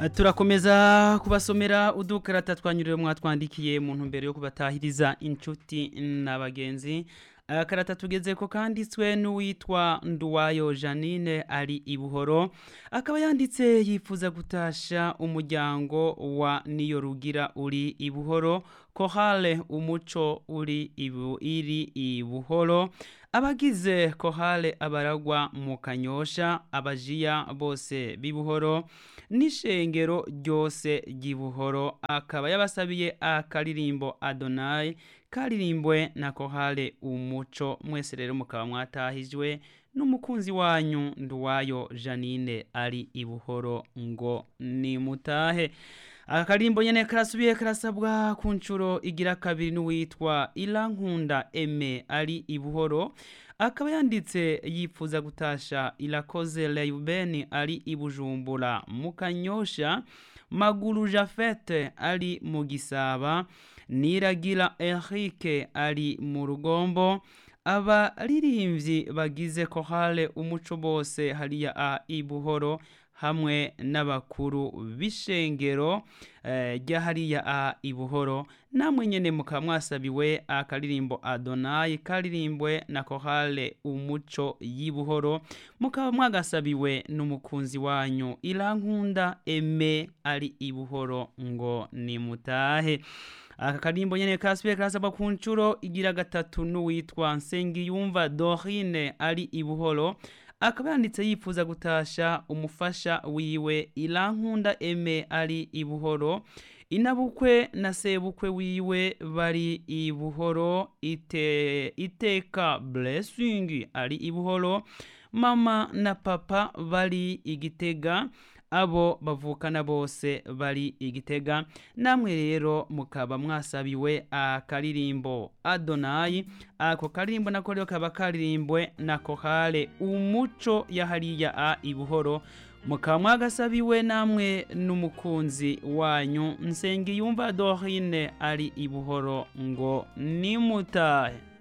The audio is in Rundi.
turakomeza kubasomera udukarata twanyuriwe mwatwandikiye mu ntumbero yo kubatahiriza inshuti n'abagenzi akarata tugeze ko kanditswe n'uwitwa nduwayo janine ari ibuhoro akaba yanditse yifuza gutasha umuryango wa niyo rugira uri ibuhoro kohale umuco uri ibu iri ibuhoro abagize kohale abaragwa mu kanyosha abajiya bose b'ibuhoro n'ishengero ryose ry'ibuhoro akaba yabasabiye akaririmbo adonayi karirimbwe na kohale umuco mwese rero mukaba mwatahijwe n'umukunzi wanyu nduwayo janine ari ibuhoro ngo nimutahe aka karimbo nyene karasubiye karasabwa ku nshuro igira kabiri n'uwitwa irankunda eme ari ibuhoro akaba yanditse yifuza gutasha irakoze reyubeni ari ibujumbura mu kanyosha maguru jafete ari mu gisaba niragira erike ari mu rugombo abaririmbyi bagize kohale umuco bose hariya a ibuhoro hamwe n'abakuru b'ishengero rya hariya a ibuhoro namwe nyene mukaba mwasabiwe akaririmbo adonayi karirimbwe na kohale umuco y'ibuhoro mukaba mwagasabiwe n'umukunzi wanyu irankunda eme ari ibuhoro ngo nimutahe aka karimbo nyene kasubiye karasabwa ku nshuro igira gatatu n'uwitwa nsengiyumva dorine ari ibuhoro akaba yanditse yifuza gutasha umufasha wiwe irankunda eme ari ibuhoro inabukwe na sebukwe wiwe bari ibuhoro ite, iteka blessing ari ibuhoro mama na papa bari igitega abo bavukana bose bari igitega namwe rero mukaba mwasabiwe akaririmbo adonayi ako karirimbo nako rero kaba karirimbwe na kohale umuco yahariya a ibuhoro mukaba mwagasabiwe namwe n'umukunzi wanyu nsengiyumva dorine ari ibuhoro ngo nimutahe